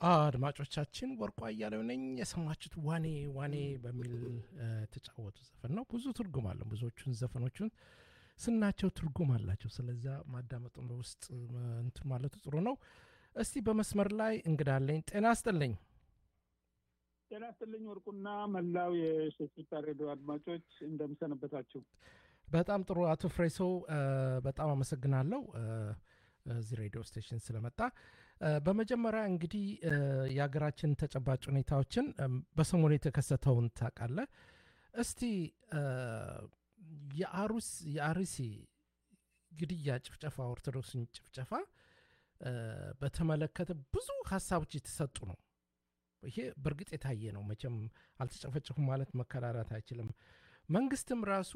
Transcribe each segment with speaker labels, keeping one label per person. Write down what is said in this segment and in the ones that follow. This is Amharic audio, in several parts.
Speaker 1: አድማጮቻችን ወርቋ እያለው ነኝ። የሰማችሁት ዋኔ ዋኔ በሚል የተጫወቱ ዘፈን ነው። ብዙ ትርጉም አለው። ብዙዎቹን ዘፈኖቹን ስናቸው ትርጉም አላቸው። ስለዚያ ማዳመጡን በውስጥ እንትን ማለቱ ጥሩ ነው። እስቲ በመስመር ላይ እንግዳለኝ። ጤና አስጥልኝ።
Speaker 2: ጤና ይስጥልኝ ወርቁና መላው የሸሲታ ሬዲዮ አድማጮች እንደምሰነበታችሁ።
Speaker 1: በጣም ጥሩ አቶ ፍሬሰው በጣም አመሰግናለሁ እዚህ ሬዲዮ ስቴሽን ስለመጣ። በመጀመሪያ እንግዲህ የሀገራችን ተጨባጭ ሁኔታዎችን በሰሞኑ የተከሰተውን ታውቃለህ። እስቲ የአሩስ የአርሲ ግድያ፣ ጭፍጨፋ፣ ኦርቶዶክስን ጭፍጨፋ በተመለከተ ብዙ ሀሳቦች የተሰጡ ነው። ይሄ በእርግጥ የታየ ነው። መቼም አልተጨፈጨፉም ማለት መከራራት አይችልም። መንግስትም ራሱ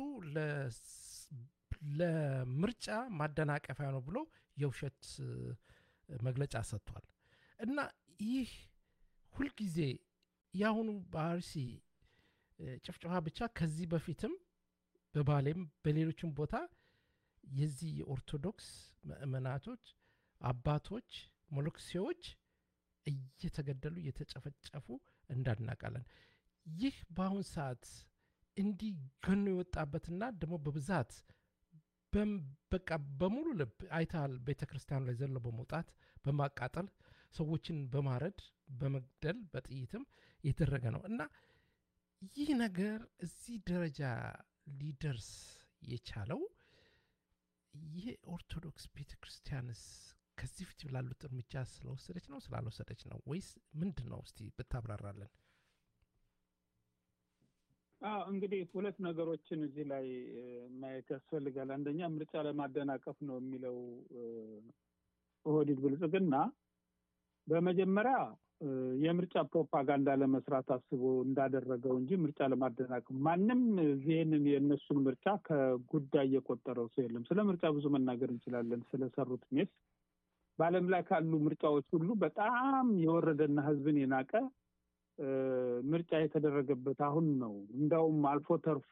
Speaker 1: ለምርጫ ማደናቀፊያ ነው ብሎ የውሸት መግለጫ ሰጥቷል። እና ይህ ሁልጊዜ የአሁኑ በአርሲ ጭፍጨፋ ብቻ ከዚህ በፊትም በባሌም በሌሎችም ቦታ የዚህ የኦርቶዶክስ ምእመናቶች አባቶች ሞሎክሴዎች እየተገደሉ እየተጨፈጨፉ እንዳናቃለን። ይህ በአሁን ሰዓት እንዲህ ገኖ የወጣበትና ደግሞ በብዛት በቃ በሙሉ ልብ አይተሃል። ቤተ ክርስቲያኑ ላይ ዘሎ በመውጣት በማቃጠል ሰዎችን በማረድ በመግደል በጥይትም የተደረገ ነው እና ይህ ነገር እዚህ ደረጃ ሊደርስ የቻለው ይህ ኦርቶዶክስ ቤተ ክርስቲያንስ ከዚህ ፊት ላሉት እርምጃ ስለወሰደች ነው ስላልወሰደች ነው ወይስ ምንድን ነው? እስቲ ብታብራራለን።
Speaker 2: አዎ እንግዲህ ሁለት ነገሮችን እዚህ ላይ ማየት ያስፈልጋል። አንደኛ ምርጫ ለማደናቀፍ ነው የሚለው ኦህዴድ ብልጽግና በመጀመሪያ የምርጫ ፕሮፓጋንዳ ለመስራት አስቦ እንዳደረገው እንጂ ምርጫ ለማደናቀፍ ማንም ይህንን የእነሱን ምርጫ ከጉዳይ የቆጠረው ሰው የለም። ስለ ምርጫ ብዙ መናገር እንችላለን። ስለሰሩት ሜስ በዓለም ላይ ካሉ ምርጫዎች ሁሉ በጣም የወረደና ሕዝብን የናቀ ምርጫ የተደረገበት አሁን ነው። እንዳውም አልፎ ተርፎ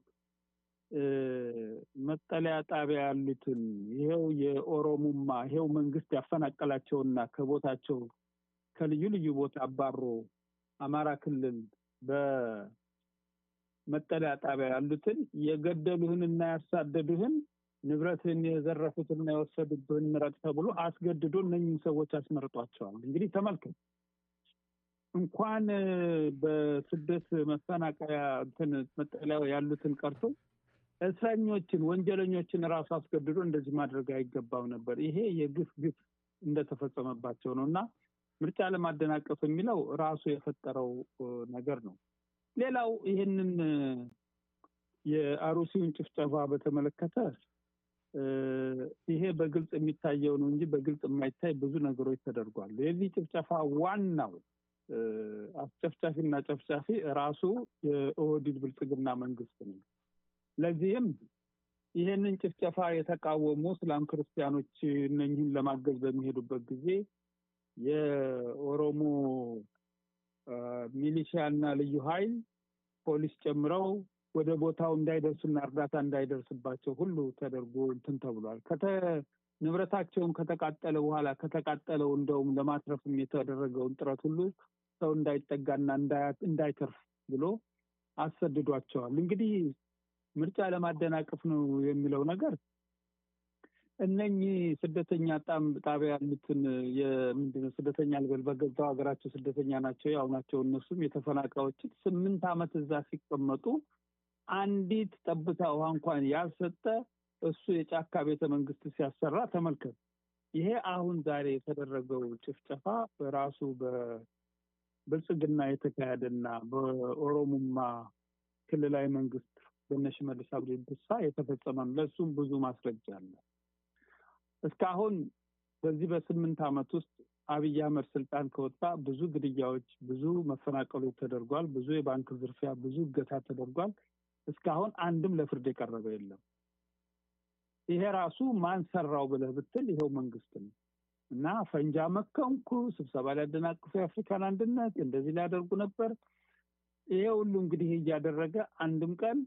Speaker 2: መጠለያ ጣቢያ ያሉትን ይሄው የኦሮሙማ ይሄው መንግስት ያፈናቀላቸውና ከቦታቸው ከልዩ ልዩ ቦታ አባሮ አማራ ክልል በመጠለያ ጣቢያ ያሉትን የገደሉህንና ያሳደዱህን ንብረትን የዘረፉትና የወሰዱብህን ምረጥ ተብሎ አስገድዶ እነኝህን ሰዎች አስመርጧቸዋል። እንግዲህ ተመልከት እንኳን በስደት መፈናቀያ እንትን መጠለያ ያሉትን ቀርቶ እስረኞችን ወንጀለኞችን ራሱ አስገድዶ እንደዚህ ማድረግ አይገባም ነበር። ይሄ የግፍ ግፍ እንደተፈጸመባቸው ነው እና ምርጫ ለማደናቀፍ የሚለው ራሱ የፈጠረው ነገር ነው። ሌላው ይህንን የአሩሲውን ጭፍጨፋ በተመለከተ ይሄ በግልጽ የሚታየው ነው እንጂ በግልጽ የማይታይ ብዙ ነገሮች ተደርጓል። የዚህ ጭፍጨፋ ዋናው አስጨፍጫፊና ጨፍጫፊ ራሱ የኦህዴድ ብልጽግና መንግስት ነው። ለዚህም ይህንን ጭፍጨፋ የተቃወሙ እስላም ክርስቲያኖች እነኝህን ለማገዝ በሚሄዱበት ጊዜ የኦሮሞ ሚሊሺያና ልዩ ኃይል ፖሊስ ጨምረው ወደ ቦታው እንዳይደርሱና እርዳታ እንዳይደርስባቸው ሁሉ ተደርጎ እንትን ተብሏል። ንብረታቸውን ከተቃጠለ በኋላ ከተቃጠለው እንደውም ለማትረፍም የተደረገውን ጥረት ሁሉ ሰው እንዳይጠጋና እንዳይተርፍ ብሎ አሰድዷቸዋል። እንግዲህ ምርጫ ለማደናቀፍ ነው የሚለው ነገር እነኚህ ስደተኛ ጣቢያ ያሉትን የምንድነው ስደተኛ ልበል በገዛው ሀገራቸው ስደተኛ ናቸው ያው ናቸው። እነሱም የተፈናቃዮችን ስምንት ዓመት እዛ ሲቀመጡ አንዲት ጠብታ ውሃ እንኳን ያልሰጠ እሱ የጫካ ቤተ መንግስት ሲያሰራ ተመልከት። ይሄ አሁን ዛሬ የተደረገው ጭፍጨፋ በራሱ በብልጽግና የተካሄደና በኦሮሙማ ክልላዊ መንግስት በእነ ሽመልስ አብዲሳ የተፈጸመ ነው። ለእሱም ብዙ ማስረጃ አለ። እስካሁን በዚህ በስምንት ዓመት ውስጥ አብይ አህመድ ስልጣን ከወጣ ብዙ ግድያዎች፣ ብዙ መፈናቀሎች ተደርጓል። ብዙ የባንክ ዝርፊያ፣ ብዙ እገታ ተደርጓል። እስካሁን አንድም ለፍርድ የቀረበ የለም። ይሄ ራሱ ማን ሰራው ብለህ ብትል ይኸው መንግስት ነው እና ፈንጃ መከንኩ፣ ስብሰባ ሊያደናቅፉ የአፍሪካን አንድነት እንደዚህ ሊያደርጉ ነበር። ይሄ ሁሉ እንግዲህ እያደረገ አንድም ቀን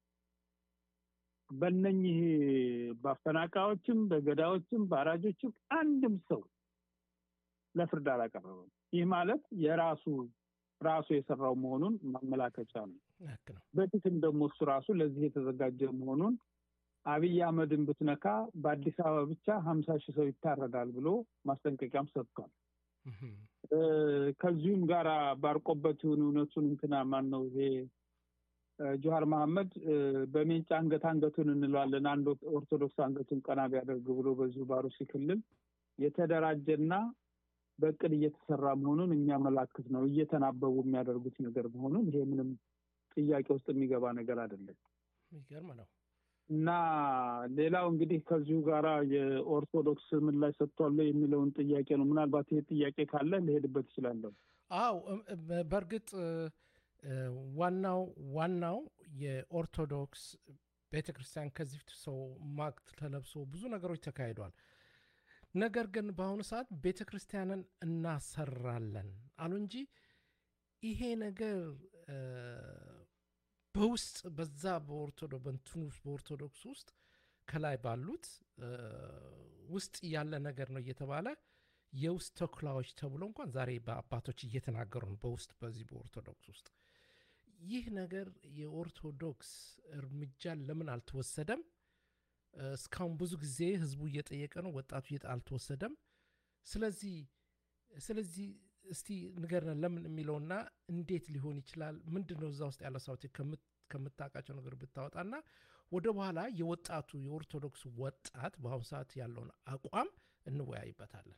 Speaker 2: በእነኝህ በአፈናቃዮችም በገዳዮችም በአራጆችም አንድም ሰው ለፍርድ አላቀረበም። ይህ ማለት የራሱ ራሱ የሰራው መሆኑን ማመላከቻ ነው።
Speaker 1: ልክ ነው።
Speaker 2: በፊትም ደግሞ እሱ ራሱ ለዚህ የተዘጋጀ መሆኑን አብይ አህመድን ብትነካ በአዲስ አበባ ብቻ ሀምሳ ሺህ ሰው ይታረዳል ብሎ ማስጠንቀቂያም ሰጥቷል።
Speaker 1: እህም፣
Speaker 2: እ፣ ከዚሁም ጋር ባርቆበት ይሁን እውነቱን እንትና ማን ነው ይሄ እ፣ ጆሀር መሐመድ እ፣ በሜንጫ አንገት አንገቱን እንለዋለን አንድ ኦርቶዶክስ አንገቱን ቀና ቢያደርግ ብሎ በዚሁ ባሩሲ ክልል የተደራጀና በእቅድ እየተሰራ መሆኑን የሚያመላክት ነው። እየተናበቡ የሚያደርጉት ነገር መሆኑን ይሄ ምንም ጥያቄ ውስጥ የሚገባ ነገር አይደለም።
Speaker 1: የሚገርም ነው።
Speaker 2: እና ሌላው እንግዲህ ከዚሁ ጋራ የኦርቶዶክስ ምላሽ ሰጥቷል የሚለውን ጥያቄ ነው። ምናልባት ይሄ ጥያቄ ካለ ልሄድበት እችላለሁ።
Speaker 1: አው እም- እም- በእርግጥ እ፣ እ፣ ዋናው ዋናው የኦርቶዶክስ ቤተ ክርስቲያን ከዚህ ፊት ሰው ማግ ተለብሶ ብዙ ነገሮች ተካሂዷል። ነገር ግን በአሁኑ ሰዓት ቤተ ክርስቲያንን እናሰራለን አሉ እንጂ ይሄ ነገር እ፣ በውስጥ በዛ በኦርቶዶ በእንትኑ ውስጥ በኦርቶዶክስ ውስጥ ከላይ ባሉት እ፣ ውስጥ ያለ ነገር ነው እየተባለ የውስጥ ተኩላዎች ተብሎ እንኳን ዛሬ በአባቶች እየተናገሩ ነው። በውስጥ በዚህ በኦርቶዶክስ ውስጥ ይህ ነገር የኦርቶዶክስ እርምጃ ለምን አልተወሰደም? እ፣ እስካሁን ብዙ ጊዜ ህዝቡ እየጠየቀ ነው፣ ወጣቱ እየጠ- አልተወሰደም። ስለዚህ ስለዚህ እስቲ ንገረን ለምን የሚለውና እንዴት ሊሆን ይችላል? ምንድን ነው እዛ ውስጥ ያለ ሰዎች ከምታውቃቸው ነገር ብታወጣና ወደ በኋላ የወጣቱ የኦርቶዶክስ ወጣት በአሁኑ ሰዓት ያለውን አቋም እንወያይበታለን።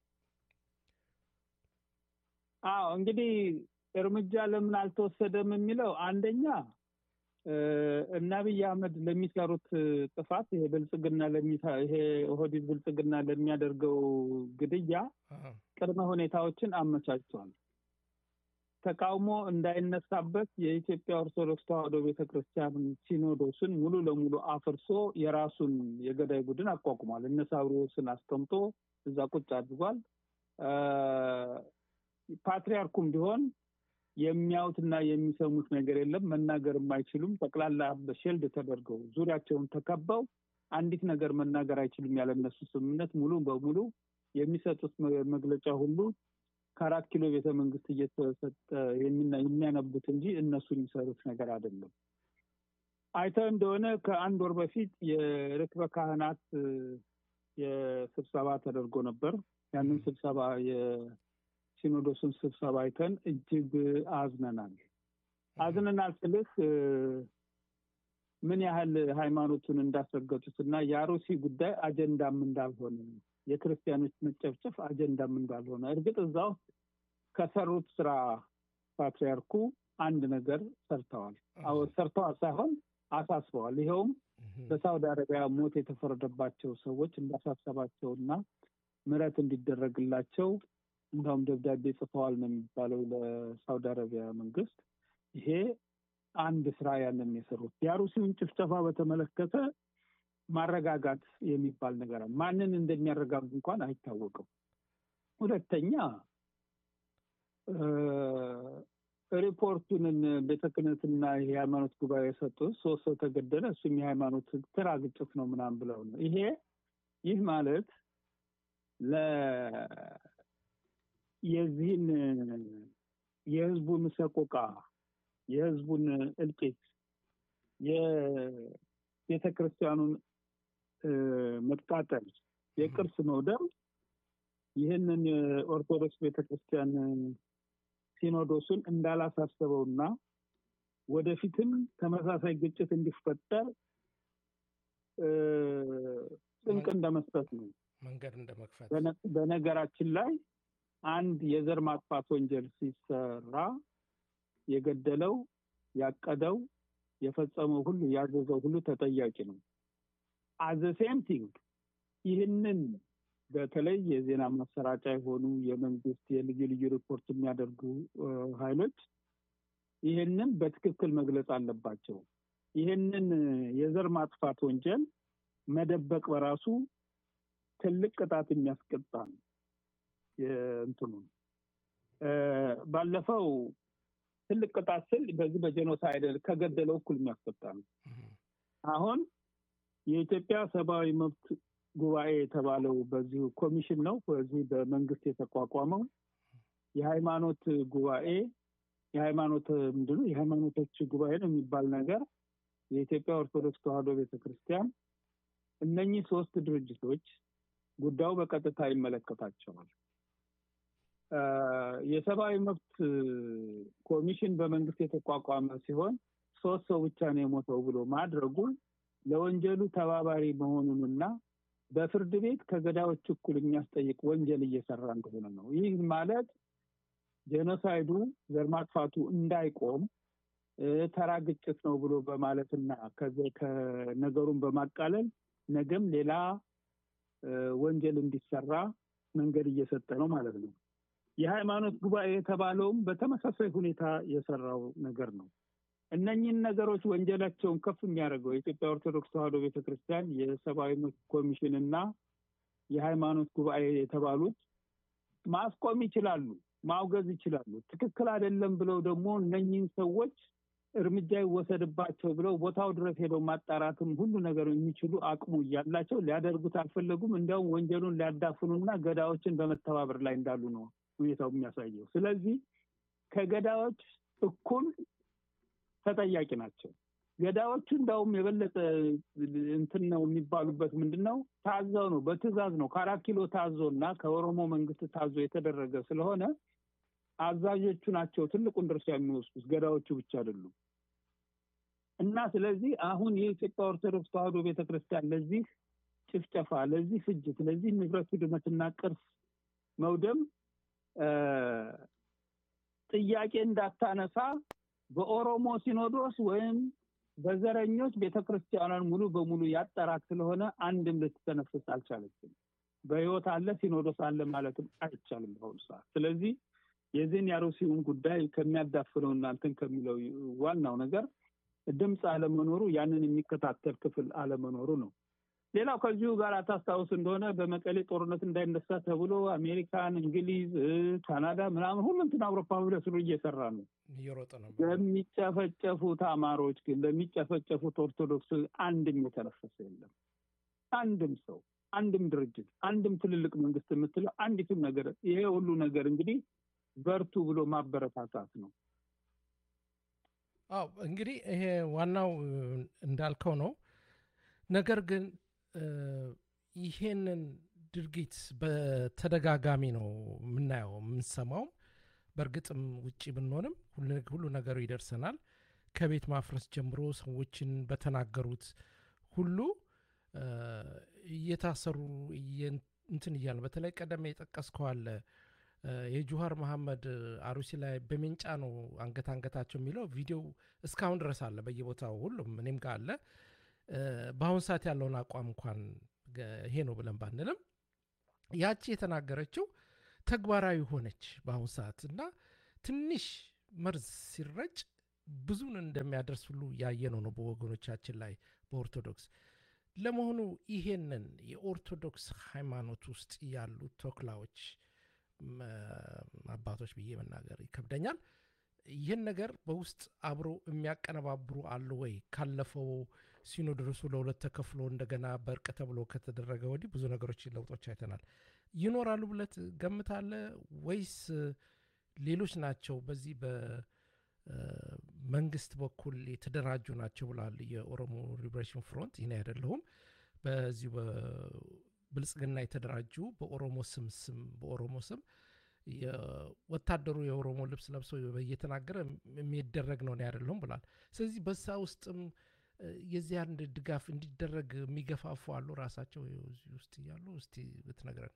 Speaker 2: አዎ እንግዲህ እርምጃ ለምን አልተወሰደም የሚለው አንደኛ እ፣ እነ አብይ አህመድ ለሚሰሩት ጥፋት ይሄ ብልጽግና ለሚሰ- ይሄ ኦህዴድ ብልጽግና ለሚያደርገው ግድያ
Speaker 1: አዎ።
Speaker 2: ቅድመ ሁኔታዎችን አመቻችቷል። ተቃውሞ እንዳይነሳበት የኢትዮጵያ ኦርቶዶክስ ተዋሕዶ ቤተክርስቲያን ሲኖዶስን ሙሉ ለሙሉ አፍርሶ የራሱን የገዳይ ቡድን አቋቁሟል። እነ ሳዊሮስን አስቀምጦ እዛ ቁጭ አድርጓል። እ፣ ፓትሪያርኩም ቢሆን የሚያዩትና የሚሰሙት ነገር የለም። መናገርም አይችሉም። ጠቅላላ በሼልድ ተደርገው ዙሪያቸውን ተከበው አንዲት ነገር መናገር አይችሉም። ያለ እነሱ ስምምነት ሙሉ በሙሉ የሚሰጡት መ- መግለጫ ሁሉ ከአራት ኪሎ ቤተ መንግስት እየተሰጠ የሚና- የሚያነቡት እንጂ እነሱ የሚሰሩት ነገር አይደለም። አይተህ እንደሆነ ከአንድ ወር በፊት የርክበ ካህናት እ፣ የስብሰባ ተደርጎ ነበር። ያንን ስብሰባ የሲኖዶሱን ስብሰባ አይተን እጅግ አዝነናል። አዝነናል ስልህ እ፣ ምን ያህል ሃይማኖቱን እንዳስረገጡት እና የአሮሲ ጉዳይ አጀንዳም እንዳልሆነ የክርስቲያኖች መጨፍጨፍ አጀንዳም እንዳልሆነ እርግጥ እዛ ውስጥ ከሰሩት ስራ ፓትሪያርኩ አንድ ነገር ሰርተዋል። አዎ ሰርተዋል ሳይሆን አሳስበዋል። ይኸውም
Speaker 1: እህም፣
Speaker 2: በሳውዲ አረቢያ ሞት የተፈረደባቸው ሰዎች እንዳሳሰባቸው እና ምሕረት እንዲደረግላቸው እንዳውም ደብዳቤ ጽፈዋል ነው የሚባለው ለሳውዲ አረቢያ መንግስት። ይሄ አንድ ስራ ያንን የሰሩት የአሩሲውን ጭፍጨፋ በተመለከተ ማረጋጋት የሚባል ነገር አለ። ማንን እንደሚያረጋጉ እንኳን አይታወቅም። ሁለተኛ እ፣ ሪፖርቱንን ቤተ ክህነትና የሃይማኖት ጉባኤ የሰጡት ሶስት ሰው ተገደለ፣ እሱም የሃይማኖት ትራ ግጭት ነው ምናምን ብለው ነው። ይሄ ይህ ማለት ለ የዚህን የህዝቡን ሰቆቃ የህዝቡን እልቂት የቤተ ክርስቲያኑን እ፣ መቃጠል የቅርስ መውደም ይህንን የኦርቶዶክስ ቤተክርስቲያን ሲኖዶሱን እንዳላሳሰበውና ወደፊትም ተመሳሳይ ግጭት እንዲፈጠር እ፣ ጥንቅ እንደመስጠት ነው።
Speaker 1: መንገድ እንደ መክፈት
Speaker 2: በነ- በነገራችን ላይ አንድ የዘር ማጥፋት ወንጀል ሲሰራ የገደለው፣ ያቀደው፣ የፈጸመው ሁሉ ያዘዘው ሁሉ ተጠያቂ ነው። አዘ ሴም ቲንግ ይህንን በተለይ የዜና ማሰራጫ የሆኑ የመንግስት የልዩ ልዩ ሪፖርት የሚያደርጉ እ፣ ኃይሎች ይህንን በትክክል መግለጽ አለባቸው። ይህንን የዘር ማጥፋት ወንጀል መደበቅ በራሱ ትልቅ ቅጣት የሚያስቀጣ ነው። የእንትኑ እ፣ ባለፈው ትልቅ ቅጣት ስል በዚህ በጄኖሳይድ ከገደለው እኩል የሚያስቀጣ ነው።
Speaker 1: እህም፣
Speaker 2: አሁን የኢትዮጵያ ሰብአዊ መብት ጉባኤ የተባለው በዚሁ ኮሚሽን ነው። በዚህ በመንግስት የተቋቋመው የሃይማኖት ጉባኤ የሃይማኖት ምንድነው የሃይማኖቶች ጉባኤ ነው የሚባል ነገር የኢትዮጵያ ኦርቶዶክስ ተዋሕዶ ቤተክርስቲያን እነኚህ ሶስት ድርጅቶች ጉዳዩ በቀጥታ ይመለከታቸዋል። የሰብአዊ መብት ኮሚሽን በመንግስት የተቋቋመ ሲሆን ሶስት ሰው ብቻ ነው የሞተው ብሎ ማድረጉ ለወንጀሉ ተባባሪ መሆኑንና በፍርድ ቤት ከገዳዮች እኩል የሚያስጠይቅ ወንጀል እየሰራ እንደሆነ ነው። ይህ ማለት ጄኖሳይዱ ዘር ማጥፋቱ እንዳይቆም ተራ ግጭት ነው ብሎ በማለትና ከነገሩን በማቃለል ነገም ሌላ ወንጀል እንዲሰራ መንገድ እየሰጠ ነው ማለት ነው። የሃይማኖት ጉባኤ የተባለውም በተመሳሳይ ሁኔታ የሰራው ነገር ነው። እነኚህን ነገሮች ወንጀላቸውን ከፍ የሚያደርገው የኢትዮጵያ ኦርቶዶክስ ተዋሕዶ ቤተክርስቲያን የሰብአዊ መብት ኮሚሽን እና የሃይማኖት ጉባኤ የተባሉት ማስቆም ይችላሉ፣ ማውገዝ ይችላሉ። ትክክል አይደለም ብለው ደግሞ እነኚህን ሰዎች እርምጃ ይወሰድባቸው ብለው ቦታው ድረስ ሄደው ማጣራትም ሁሉ ነገር የሚችሉ አቅሙ እያላቸው ሊያደርጉት አልፈለጉም። እንዲያውም ወንጀሉን ሊያዳፍኑና ገዳዮችን በመተባበር ላይ እንዳሉ ነው ሁኔታው የሚያሳየው። ስለዚህ ከገዳዮች እኩል ተጠያቂ ናቸው። ገዳዮቹ እንዳውም የበለጠ እንትን ነው የሚባሉበት ምንድን ነው? ታዘው ነው፣ በትዕዛዝ ነው። ከአራት ኪሎ ታዞ እና ከኦሮሞ መንግስት ታዞ የተደረገ ስለሆነ አዛዦቹ ናቸው ትልቁን ድርሻ የሚወስዱት፣ ገዳዮቹ ብቻ አይደሉም። እና ስለዚህ አሁን የኢትዮጵያ ኦርቶዶክስ ተዋሕዶ ቤተክርስቲያን ለዚህ ጭፍጨፋ፣ ለዚህ ፍጅት፣ ለዚህ ንብረት ውድመትና ቅርስ መውደም ጥያቄ እንዳታነሳ በኦሮሞ ሲኖዶስ ወይም በዘረኞች ቤተክርስቲያኗን ሙሉ በሙሉ ያጠራት ስለሆነ አንድም ልትተነፍስ አልቻለችም። በህይወት አለ ሲኖዶስ አለ ማለትም አይቻልም በአሁኑ ሰዓት። ስለዚህ የዚህን የአሩሲውን ጉዳይ ከሚያዳፍነው እናንተን ከሚለው ዋናው ነገር ድምፅ አለመኖሩ፣ ያንን የሚከታተል ክፍል አለመኖሩ ነው። ሌላው ከዚሁ ጋር ታስታውስ እንደሆነ በመቀሌ ጦርነት እንዳይነሳ ተብሎ አሜሪካን፣ እንግሊዝ፣ ካናዳ ምናምን ሁሉ እንትን አውሮፓ ህብረት ሁሉ እየሰራ ነው።
Speaker 1: እየሮጠ ነው።
Speaker 2: ለሚጨፈጨፉት አማሮች ግን ለሚጨፈጨፉት ኦርቶዶክስ አንድም የተነፈሰ የለም። አንድም ሰው፣ አንድም ድርጅት፣ አንድም ትልልቅ መንግስት የምትለው አንዲትም ነገር ይሄ ሁሉ ነገር እንግዲህ በርቱ ብሎ ማበረታታት ነው።
Speaker 1: አዎ እንግዲህ ይሄ ዋናው እንዳልከው ነው። ነገር ግን ይሄንን ድርጊት በተደጋጋሚ ነው የምናየው የምንሰማው። በእርግጥም ውጭ ብንሆንም ሁሉ ነገሩ ይደርሰናል። ከቤት ማፍረስ ጀምሮ ሰዎችን በተናገሩት ሁሉ እየታሰሩ እንትን እያለ በተለይ ቀደም የጠቀስከው አለ የጁሃር መሐመድ አሩሲ ላይ በሜንጫ ነው አንገት አንገታቸው የሚለው ቪዲዮ እስካሁን ድረስ አለ በየቦታው ሁሉም እኔም ጋር አለ። በአሁን ሰዓት ያለውን አቋም እንኳን ይሄ ነው ብለን ባንልም ያቺ የተናገረችው ተግባራዊ ሆነች በአሁን ሰዓት እና ትንሽ መርዝ ሲረጭ ብዙን እንደሚያደርስ ሁሉ ያየነው ነው በወገኖቻችን ላይ በኦርቶዶክስ። ለመሆኑ ይሄንን የኦርቶዶክስ ሃይማኖት ውስጥ ያሉ ተኩላዎች አባቶች ብዬ መናገር ይከብደኛል። ይህን ነገር በውስጥ አብሮ የሚያቀነባብሩ አሉ ወይ? ካለፈው ሲኖዶሱ ለሁለት ተከፍሎ እንደገና በእርቅ ተብሎ ከተደረገ ወዲህ ብዙ ነገሮች ለውጦች አይተናል። ይኖራሉ ብለት ገምታለ ወይስ ሌሎች ናቸው በዚህ በመንግስት በኩል የተደራጁ ናቸው ብላል የኦሮሞ ሊብሬሽን ፍሮንት ይህን አይደለሁም በዚሁ ብልጽግና የተደራጁ በኦሮሞ ስም ስም በኦሮሞ ስም ወታደሩ የኦሮሞ ልብስ ለብሶ እየተናገረ የሚደረግ ነው አይደለሁም ብሏል። ስለዚህ በዛ ውስጥም የዚህ አንድ ድጋፍ እንዲደረግ የሚገፋፉ አሉ ራሳቸው እዚህ ውስጥ እያሉ እስቲ ብትነግረን።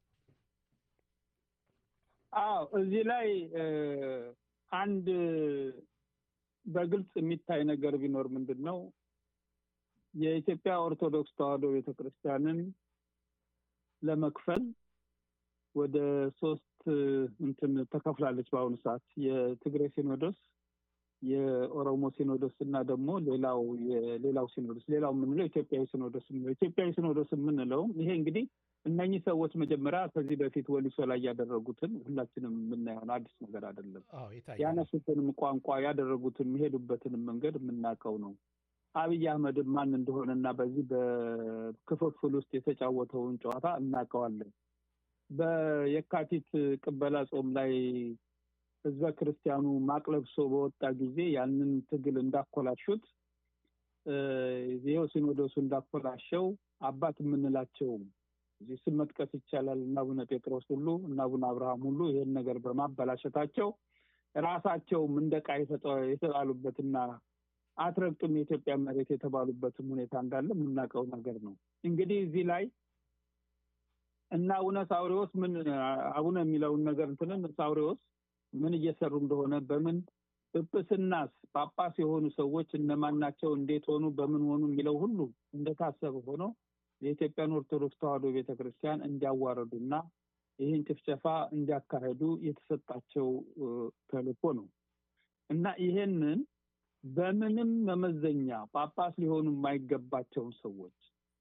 Speaker 2: አዎ እዚህ ላይ አንድ በግልጽ የሚታይ ነገር ቢኖር ምንድን ነው የኢትዮጵያ ኦርቶዶክስ ተዋሕዶ ቤተክርስቲያንን ለመክፈል ወደ ሶስት እንትን ተከፍላለች። በአሁኑ ሰዓት የትግራይ ሲኖዶስ፣ የኦሮሞ ሲኖዶስ እና ደግሞ ሌላው የሌላው ሲኖዶስ ሌላው የምንለው ኢትዮጵያዊ ሲኖዶስ የምንለው ኢትዮጵያዊ ሲኖዶስ የምንለውም ይሄ እንግዲህ እነኚህ ሰዎች መጀመሪያ ከዚህ በፊት ወሊሶ ላይ ያደረጉትን ሁላችንም የምናየውን አዲስ ነገር አይደለም። ያነሱትንም ቋንቋ ያደረጉትን የሚሄዱበትንም መንገድ የምናውቀው ነው። አብይ አህመድን ማን እንደሆነና በዚህ በክፍፍል ውስጥ የተጫወተውን ጨዋታ እናውቀዋለን። በየካቲት ቅበላ ጾም ላይ ህዝበ ክርስቲያኑ ማቅ ለብሶ በወጣ ጊዜ ያንን ትግል እንዳኮላሹት ይኸው ሲኖዶሱ እንዳኮላሸው አባት የምንላቸው እዚህ ስም መጥቀስ ይቻላል እና አቡነ ጴጥሮስ ሁሉ እና አቡነ አብርሃም ሁሉ ይህን ነገር በማበላሸታቸው ራሳቸውም እንደ ዕቃ የተጣሉበትና አትረግጡም የኢትዮጵያ መሬት የተባሉበትም ሁኔታ እንዳለ የምናውቀው ነገር ነው። እንግዲህ እዚህ ላይ እና አቡነ ሳውሪዎስ ምን አቡነ የሚለውን ነገር እንትንን ሳውሪዎስ ምን እየሰሩ እንደሆነ በምን ጵጵስናስ ጳጳስ የሆኑ ሰዎች እነማን ናቸው፣ እንዴት ሆኑ፣ በምን ሆኑ የሚለው ሁሉ እንደታሰበ ሆኖ የኢትዮጵያን ኦርቶዶክስ ተዋሕዶ ቤተክርስቲያን እንዲያዋረዱና ይህን ጭፍጨፋ እንዲያካሄዱ የተሰጣቸው ተልእኮ ነው እና ይሄንን በምንም መመዘኛ ጳጳስ ሊሆኑ የማይገባቸውን ሰዎች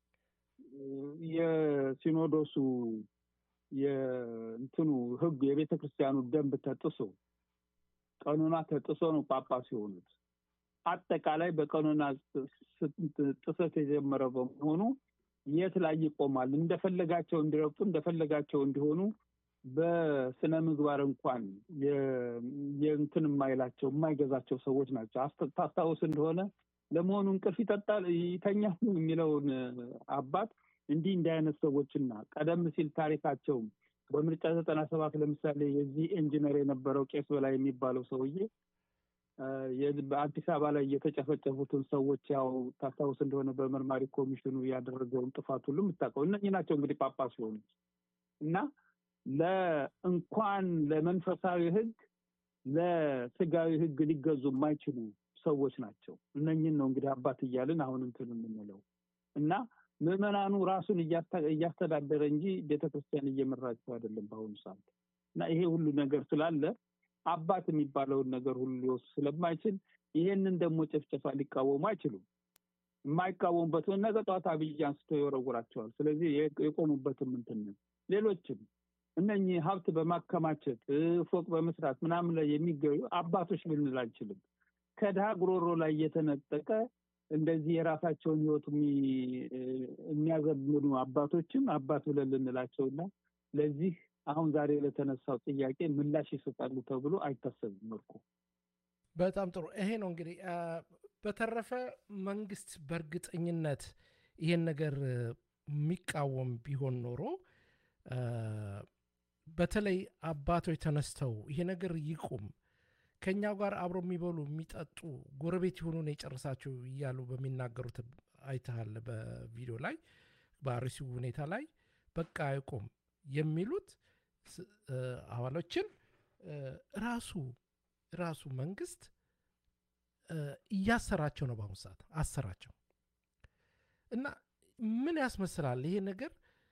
Speaker 2: የሲኖዶሱ የእንትኑ ህግ የቤተ ክርስቲያኑ ደንብ ተጥሶ ቀኖና ተጥሶ ነው ጳጳስ የሆኑት። አጠቃላይ በቀኖና ጥሰት የጀመረ በመሆኑ የት ላይ ይቆማል? እንደፈለጋቸው እንዲረግጡ እንደፈለጋቸው እንዲሆኑ በስነ ምግባር እንኳን የእንትን የማይላቸው የማይገዛቸው ሰዎች ናቸው። ታስታውስ እንደሆነ ለመሆኑ እንቅልፍ ይጠጣል ይተኛል የሚለውን አባት እንዲህ እንዲህ አይነት ሰዎችና ቀደም ሲል ታሪካቸውም በምርጫ ዘጠና ሰባት ለምሳሌ የዚህ ኢንጂነር የነበረው ቄስ በላይ የሚባለው ሰውዬ በአዲስ አበባ ላይ የተጨፈጨፉትን ሰዎች ያው ታስታውስ እንደሆነ በመርማሪ ኮሚሽኑ ያደረገውን ጥፋት ሁሉ የምታውቀው እነኚህ ናቸው እንግዲህ ጳጳስ የሆኑት እና ለእንኳን ለመንፈሳዊ ህግ ለስጋዊ ህግ ሊገዙ የማይችሉ ሰዎች ናቸው። እነኝን ነው እንግዲህ አባት እያልን አሁን እንትን የምንለው እና ምዕመናኑ ራሱን እያስተዳደረ እንጂ ቤተክርስቲያን እየመራቸው አይደለም በአሁኑ ሰዓት እና ይሄ ሁሉ ነገር ስላለ አባት የሚባለውን ነገር ሁሉ ሊወስድ ስለማይችል ይሄንን ደግሞ ጭፍጨፋ ሊቃወሙ አይችሉም። የማይቃወሙበት ነገ ጠዋት አብይ አንስቶ ይወረውራቸዋል። ስለዚህ የቆሙበትም እንትን ሌሎችም እነኚህ ሀብት በማከማቸት ፎቅ በመስራት ምናምን ላይ የሚገኙ አባቶች ልንል አንችልም። ከድሃ ጉሮሮ ላይ እየተነጠቀ እንደዚህ የራሳቸውን ህይወት የሚያዘምኑ አባቶችም አባት ብለን ልንላቸውና ለዚህ አሁን ዛሬ ለተነሳው ጥያቄ ምላሽ ይሰጣሉ ተብሎ አይታሰብም። መልኩ
Speaker 1: በጣም ጥሩ። ይሄ ነው እንግዲህ። በተረፈ መንግስት በእርግጠኝነት ይሄን ነገር የሚቃወም ቢሆን ኖሮ በተለይ አባቶች ተነስተው ይሄ ነገር ይቁም፣ ከእኛው ጋር አብሮ የሚበሉ የሚጠጡ ጎረቤት የሆኑን የጨርሳቸው እያሉ በሚናገሩት አይተሃል። በቪዲዮ ላይ በአርሲው ሁኔታ ላይ በቃ አይቁም የሚሉት አባሎችን ራሱ ራሱ መንግስት እያሰራቸው ነው። በአሁኑ ሰዓት አሰራቸው እና ምን ያስመስላል ይሄ ነገር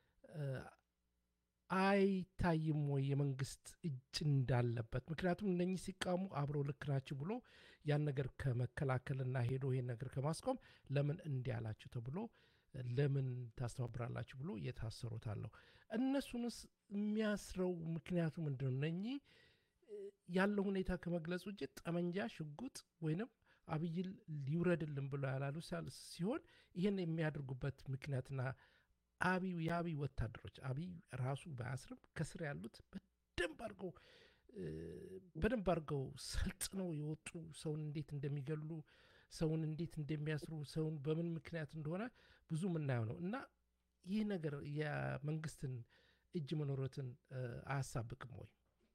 Speaker 1: አይታይም ወይ የመንግስት እጅ እንዳለበት? ምክንያቱም እነኚህ ሲቃሙ አብረው ልክ ናችሁ ብሎ ያን ነገር ከመከላከልና ሄዶ ይሄን ነገር ከማስቆም ለምን እንዲህ አላችሁ ተብሎ ለምን ታስተባብራላችሁ ብሎ የታሰሩት አለው። እነሱንስ የሚያስረው ምክንያቱ ምንድን ነው? እነኚህ ያለው ሁኔታ ከመግለጽ ውጭ ጠመንጃ፣ ሽጉጥ ወይንም አብይን ሊውረድልን ብሎ ያላሉ ሲሆን ይህን የሚያደርጉበት ምክንያትና አብይ የአብይ ወታደሮች አብይ ራሱ ባያስርም ከስር ያሉት በደንብ አድርገው በደንብ አድርገው ሰልጥነው የወጡ ሰውን እንዴት እንደሚገሉ ሰውን እንዴት እንደሚያስሩ ሰውን በምን ምክንያት እንደሆነ ብዙ የምናየው ነው እና ይህ ነገር የመንግስትን እጅ መኖረትን አያሳብቅም ወይ?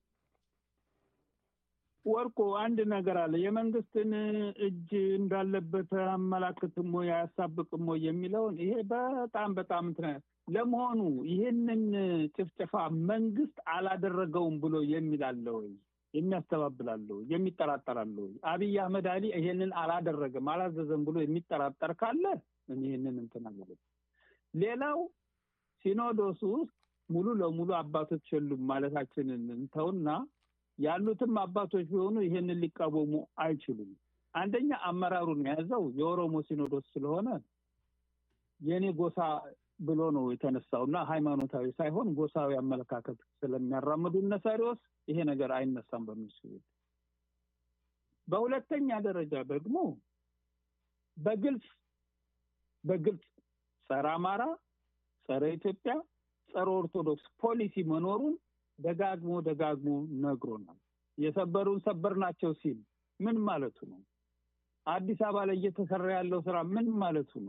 Speaker 2: ወርቁ አንድ ነገር አለ። የመንግስትን እጅ እንዳለበት አመላክትም ወይ አያሳብቅም ወይ የሚለውን ይሄ በጣም በጣም እንትን ለመሆኑ ይህንን ጭፍጨፋ መንግስት አላደረገውም ብሎ የሚላለ ወይ የሚያስተባብላለ ወይ የሚጠራጠራለ ወይ? አብይ አህመድ አሊ ይሄንን አላደረገም አላዘዘም ብሎ የሚጠራጠር ካለ ይህንን እንትን አለ። ሌላው ሲኖዶሱ ውስጥ ሙሉ ለሙሉ አባቶች የሉም ማለታችንን እንተውና ያሉትም አባቶች ቢሆኑ ይሄንን ሊቃወሙ አይችሉም። አንደኛ አመራሩን የያዘው የኦሮሞ ሲኖዶስ ስለሆነ የእኔ ጎሳ ብሎ ነው የተነሳው እና ሃይማኖታዊ ሳይሆን ጎሳዊ አመለካከት ስለሚያራምዱ እነሳሪዎስ ይሄ ነገር አይነሳም በእነሱ ቤት። በሁለተኛ ደረጃ ደግሞ በግልጽ በግልጽ ጸረ አማራ፣ ጸረ ኢትዮጵያ፣ ጸረ ኦርቶዶክስ ፖሊሲ መኖሩን ደጋግሞ ደጋግሞ ነግሮናል። የሰበሩን ሰበር ናቸው ሲል ምን ማለቱ ነው? አዲስ አበባ ላይ እየተሰራ ያለው ስራ ምን ማለቱ ነው?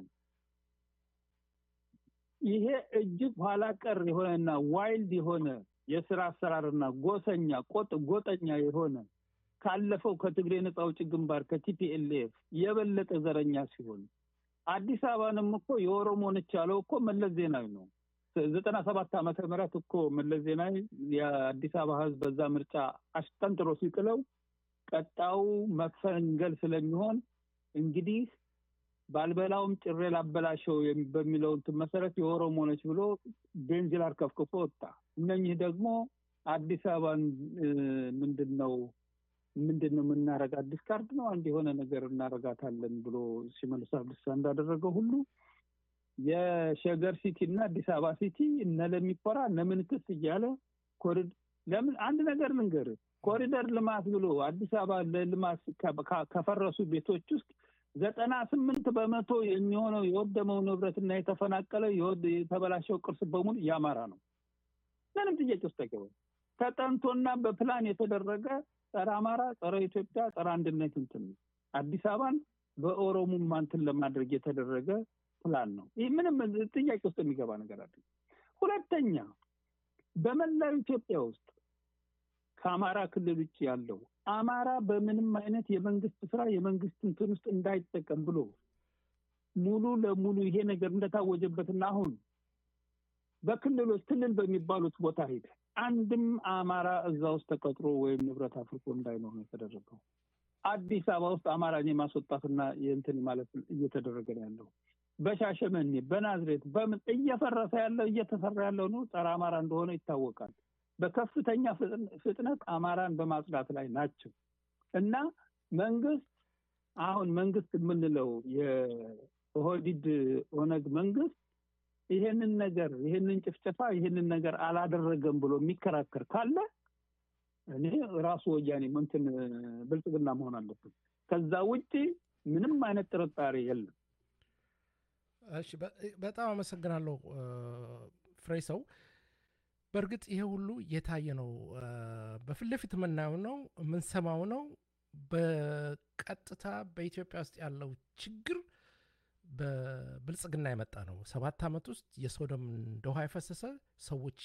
Speaker 2: ይሄ እጅግ ኋላ ቀር የሆነና ዋይልድ የሆነ የስራ አሰራርና ጎሰኛ ቆጥ ጎጠኛ የሆነ ካለፈው ከትግሬ ነጻ አውጪ ግንባር ከቲፒኤልኤፍ የበለጠ ዘረኛ ሲሆን አዲስ አበባንም እኮ የኦሮሞ ነች ያለው እኮ መለስ ዜናዊ ነው። ዘጠና ሰባት ዓመተ ምህረት እኮ መለስ ዜናዊ የአዲስ አበባ ህዝብ በዛ ምርጫ አሽጠንጥሮ ሲጥለው ቀጣው መፈንገል ስለሚሆን እንግዲህ ባልበላውም ጭሬ ላበላሸው በሚለው እንትን መሰረት የኦሮሞ ነች ብሎ ቤንዚል አርከፍክፎ ወጣ። እነኚህ ደግሞ አዲስ አበባን ምንድን ነው ምንድን ነው የምናረግ አዲስ ካርድ ነው አንድ የሆነ ነገር እናረጋታለን ብሎ ሲመልስ አብዲሳ እንዳደረገው ሁሉ የሸገር ሲቲ እና አዲስ አበባ ሲቲ እነ ለሚኮራ እነ ምንትስ እያለ ኮሪድ ለምን አንድ ነገር ልንገር ኮሪደር ልማት ብሎ አዲስ አበባ ለልማት ከፈረሱ ቤቶች ውስጥ ዘጠና ስምንት በመቶ የሚሆነው የወደመው ንብረትና የተፈናቀለ የተበላሸው ቅርስ በሙሉ የአማራ ነው። ምንም ጥያቄ ውስጥ አይገባም። ተጠንቶና በፕላን የተደረገ ጸረ አማራ፣ ጸረ ኢትዮጵያ፣ ጸረ አንድነት እንትን አዲስ አበባን በኦሮሙማ እንትን ለማድረግ የተደረገ ፕላን ነው። ይህ ምንም ጥያቄ ውስጥ የሚገባ ነገር አለ። ሁለተኛ በመላው ኢትዮጵያ ውስጥ ከአማራ ክልል ውጭ ያለው አማራ በምንም አይነት የመንግስት ስራ የመንግስት እንትን ውስጥ እንዳይጠቀም ብሎ ሙሉ ለሙሉ ይሄ ነገር እንደታወጀበትና አሁን በክልሎች ክልል በሚባሉት ቦታ ሄደ አንድም አማራ እዛ ውስጥ ተቀጥሮ ወይም ንብረት አፍርቆ እንዳይኖር ነው የተደረገው። አዲስ አበባ ውስጥ አማራን የማስወጣትና የእንትን ማለት እየተደረገ ነው ያለው። በሻሸመኔ በናዝሬት በምን እየፈረሰ ያለው እየተሰራ ያለው ነው ጸረ አማራ እንደሆነ ይታወቃል። በከፍተኛ ፍጥነት አማራን በማጽዳት ላይ ናቸው እና መንግስት አሁን መንግስት የምንለው የኦህዲድ ኦነግ መንግስት ይሄንን ነገር ይሄንን ጭፍጨፋ ይሄንን ነገር አላደረገም ብሎ የሚከራከር ካለ እኔ ራሱ ወያኔ እንትን ብልጽግና መሆን አለብን። ከዛ ውጭ ምንም አይነት ጥርጣሬ የለም።
Speaker 1: እሺ፣ በጣም አመሰግናለሁ ፍሬ ሰው። በእርግጥ ይሄ ሁሉ የታየ ነው፣ በፊት ለፊት የምናየው ነው፣ የምንሰማው ነው። በቀጥታ በኢትዮጵያ ውስጥ ያለው ችግር በብልጽግና የመጣ ነው። ሰባት ዓመት ውስጥ የሰው ደም እንደ ውሃ የፈሰሰ ሰዎች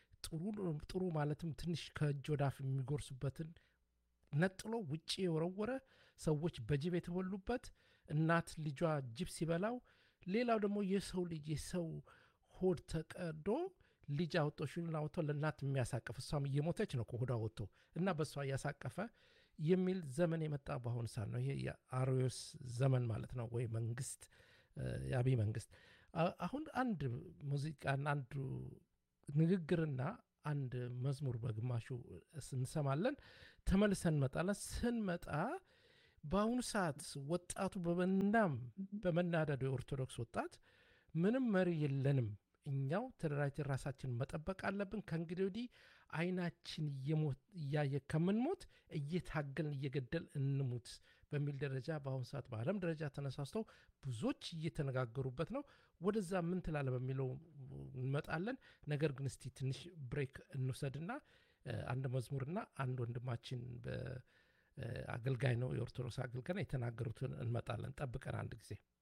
Speaker 1: ጥሩ ማለትም ትንሽ ከእጅ ወዳፍ የሚጎርሱበትን ነጥሎ ውጭ የወረወረ ሰዎች በጅብ የተበሉበት እናት ልጇ ጅብ ሲበላው፣ ሌላው ደግሞ የሰው ልጅ የሰው ሆድ ተቀዶ ልጅ አውጥቶ ሽሉን አውጥቶ ለእናት የሚያሳቅፍ እሷም እየሞተች ነው ከሆዷ ወጥቶ እና በእሷ እያሳቀፈ የሚል ዘመን የመጣ በአሁኑ ሰዓት ነው። ይሄ የአርዮስ ዘመን ማለት ነው፣ ወይ መንግስት የአብይ መንግስት። አሁን አንድ ሙዚቃና አንዱ ንግግርና አንድ መዝሙር በግማሹ እንሰማለን፣ ተመልሰን እንመጣለን። ስንመጣ በአሁኑ ሰዓት ወጣቱ በመናም በመናደዱ የኦርቶዶክስ ወጣት ምንም መሪ የለንም እኛው ተደራጅተን ራሳችን መጠበቅ አለብን። ከእንግዲህ ወዲህ አይናችን እያየ ከምንሞት እየታገልን እየገደል እንሙት በሚል ደረጃ በአሁኑ ሰዓት በዓለም ደረጃ ተነሳስተው ብዙዎች እየተነጋገሩበት ነው። ወደዛ ምን ትላለ በሚለው እንመጣለን። ነገር ግን እስቲ ትንሽ ብሬክ እንውሰድና አንድ መዝሙርና አንድ ወንድማችን አገልጋይ ነው የኦርቶዶክስ አገልጋይ የተናገሩትን እንመጣለን። ጠብቀን አንድ ጊዜ